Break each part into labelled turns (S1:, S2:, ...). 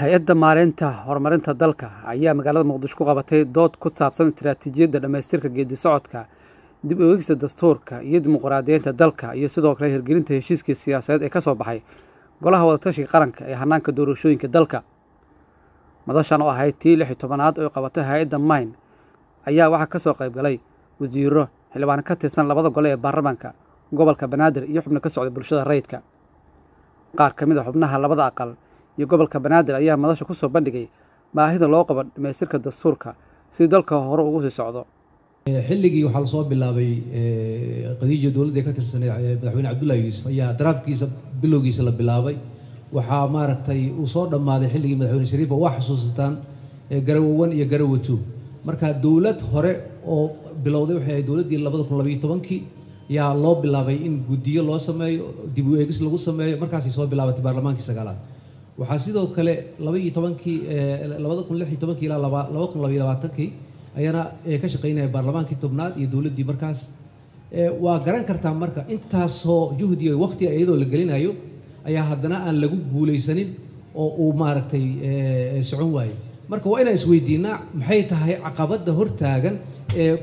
S1: hay-adda maareynta horumarinta dalka ayaa magaalada muqdisho ku qabatay dood ku saabsan istiraatiijiyadda dhammaystirka geedi socodka dib u eegista dastuurka iyo dimuqraadiyeynta dalka iyo sidoo kale hirgelinta heshiiskii siyaasadeed ee ka soo baxay golaha wadatashiga qaranka ee hanaanka doorashooyinka dalka madashan oo ahayd tii lix iyo tobanaad oo qabatay hay-adda mayn ayaa waxaa ka soo qayb galay wasiiro xildhibaan ka tirsan labada gole ee baarlamaanka gobolka banaadir iyo xubno ka socda bulshada rayidka qaar ka mid a xubnaha labada aqal iyo gobolka banaadir ayaa madasha ku soo bandhigay baahida loo qabo dhammaystirka dastuurka si dalka hore ugu sii socdo
S2: xilligii waxaa lasoo bilaabay qadiija dowladda ka tirsanay madaxweyne cabdullaahi yuusuf ayaa daraafkiisa bilowgiisa la bilaabay waxaa maaragtay uu soo dhammaaday xilligii madaxweyne shariifa waa xusuusataan garawo one iyo garawo two marka dowlad hore oo bilowday waxay ahayd dowladdii labada kun labayo tobankii ayaa loo bilaabay in guddiyo loo sameeyo dib u eegis lagu sameeyo markaasay soo bilaabatay baarlamaankii sagaalaad waxaa sidoo kale labaiyo tobankii labada kun lix iyo tobankii ilaa laba laba kun labaiyo labaatankii ayana ka shaqaynaya baarlamaankii tobnaad iyo dowladdii markaas waa garan kartaa marka intaasoo juhdiga waqti iyadoo la gelinayo ayaa haddana aan lagu guulaysanin oo uu maaragtay socon waayo marka waa inaan isweydiinaa maxay tahay caqabadda hortaagan ee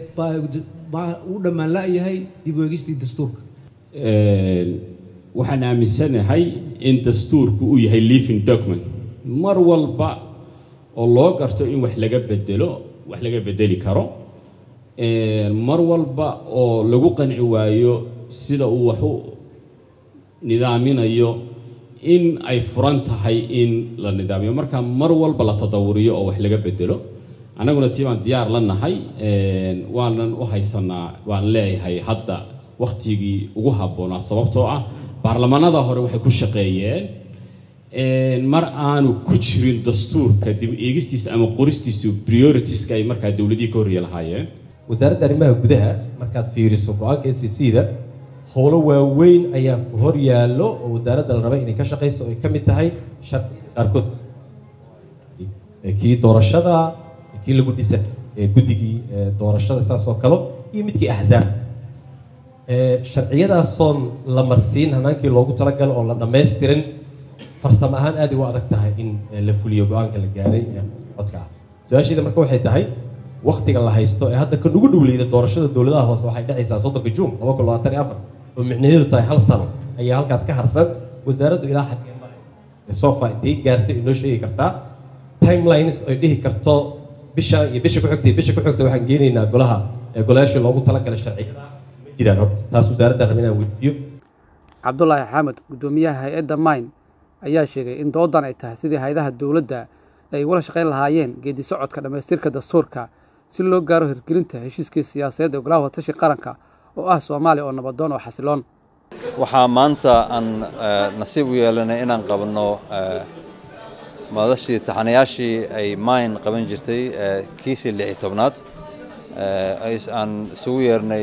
S2: uu dhammaan la-yahay dib u eegistii dastuurka
S3: waxaan aaminsanahay in dastuurku uu yahay living document mar walba oo loo garto in wax laga bedelo wax laga bedeli karo mar walba oo lagu qanci waayo sida uu wax u nidaaminayo in ay furan tahay in la nidaamiyo marka mar walba la tadawuriyo oo wax laga bedelo annaguna tii baan diyaar la nahay waanan u haysanaa waan leeyahay hadda wakhtigii ugu habboonaa sababtoo ah baarlamaanada hore waxay ku shaqeeyeen mar aanu ku jirin dastuurka dib eegistiisa ama qoristiisu prioritiska ay markaa dowladihii ka horreeye lahaayeen
S4: wasaaradda arrimaha gudaha markaad fiiriso go-aanka s c c da howlo waaweyn ayaa ku hor yaallo oo wasaaradda la rabay inay ka shaqayso oo ay ka mid tahay sharciga qaarkood kii doorashada kii lagu dhisa guddigii doorashada saas oo kale iyo midkii axzaab sharciyadaasoon la marsiin hanaankii loogu talagalo oo la dhammaystirin farsamo ahaan aad u adag tahay in la fuliyo go-aanka la gaaray codka ah su-aasheeda marka waxay tahay waktiga la haysto ee hadda kan ugu dhowleyda doorashada dowladaha hoose waxay dhacaysaa soddonka juun laba kun labaatan iyo afar oo micnaheedu tahay hal sano ayaa halkaas ka harsan wasaaraddu ilaa xagee mare sofa intay gaartay inoo sheegi kartaa timelines ay dhihi karto bisha iyo bisha ku xigtay bisha ku xigta waxaan geenaynaa golaha golayaashii loogu talagalay sharciyada ma jiraan horta taas wasaaradda rabin inaan weydiiyo
S1: cabdulaahi xaamed guddoomiyaha hay-adda mayn ayaa sheegay in doodan ay tahay sidii hay-adaha dowladda ay wala shaqayn lahaayeen geedi socodka dhammaystirka dastuurka si loo gaaro hirgelinta heshiiskii siyaasadeed ee golaha watashi qaranka oo ah soomaaliya oo nabadoon oo xasiloon
S5: waxaa maanta aan nasiib u yeelanay inaan qabanno madashii taxanayaashii ay mayn qaban jirtay kiisii lix iyo tobnaad aan isugu yeernay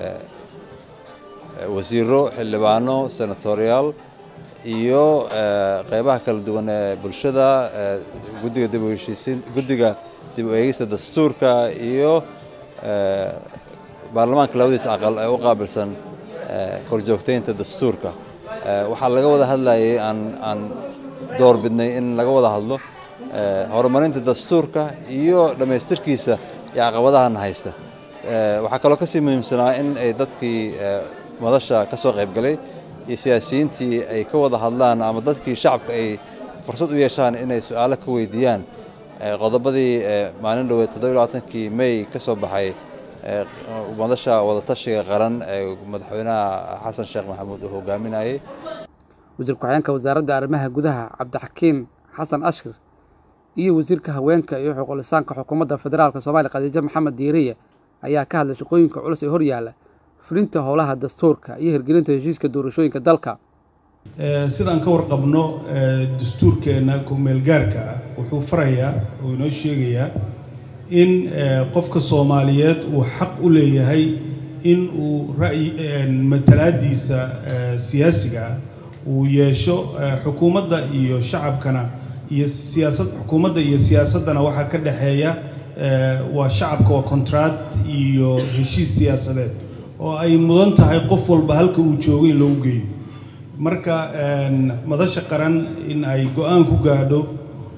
S5: wasiiro xildhibaano senatoriyaal iyo qeybaha kala duwan ee bulshada guddiga dib u heshiisiin guddiga dib u eegista dastuurka iyo baarlamaanka labadiisa aqal ee u qaabilsan korjoogtaynta dastuurka waxaa laga wada hadlayay aan aan door bidnay in laga wada hadlo horumarinta dastuurka iyo dhammaystirkiisa iyo caqabadahana haysta waxaa kaloo kasii muhiimsanaa in ay dadkii madasha ka soo qayb galay iyo siyaasiyiintii ay ka wada hadlaan ama dadkii shacabka ay fursad u yeeshaan inay su-aalo ka weydiiyaan qodobadii maalin dhoweed toddobailabaatankii may ka soo baxay madasha wadatashiga qaran ee madaxweynaha xasan sheekh maxamuud uu hogaaminayay
S1: wasiir ku-xigeenka wasaaradda arrimaha gudaha cabdixakiin xasan ashir iyo wasiirka haweenka iyo xuquulisaanka xukuumadda federaalka soomaaliya khadiijo maxamed diiriye ayaa ka hadlay shaqooyinka culus ee horyaalla fulinta howlaha dastuurka iyo hirgelinta heshiiska doorashooyinka dalka
S6: sidaan ka warqabno dastuurkeenna ku-meelgaarka ah wuxuu farayaa oo inoo sheegayaa in qofka soomaaliyeed uu xaq u leeyahay in uu ra'yi matalaadiisa siyaasiga ah uu yeesho xukuumadda iyo shacabkana iyo siyaasad xukuumadda iyo siyaasaddana waxaa ka dhexeeya waa shacabka waa contract iyo heshiis siyaasadeed oo ay mudan tahay qof walba halka uu joogo in loogu geeyo marka madasha qaran in ay go-aan ku gaadho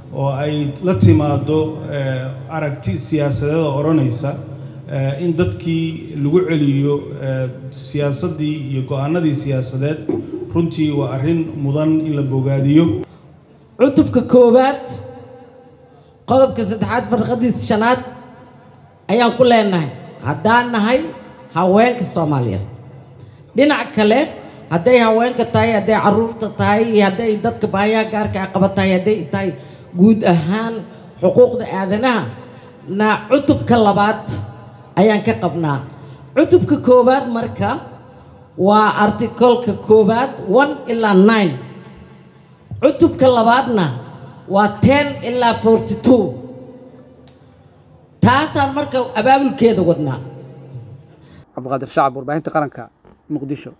S6: oo ay la timaado aragti siyaasadeeda odhanaysa in dadkii lagu celiyo siyaasaddii iyo go-aanadii siyaasadeed runtii waa arrin mudan in la bogaadiyo
S7: cutubka koowaad qodobka saddexaad farqadiisa shanaad ayaan ku leenahay haddaan nahay haweenka soomaaliyeed dhinac kale hadday haweenka tahay hadday caruurta tahay iyo hadday dadka baayaha gaarka a qaba tahay hadday tahay guud ahaan xuquuqda aadanaha na cutubka labaad ayaan ka qabnaa cutubka koowaad marka waa articolka koowaad one ilaa nine cutubka labaadna waa ten ilaa forty two taasaan marka abaabulkeeda wadnaa
S1: cabdiqaadir shacab warbaahinta qaranka muqdisho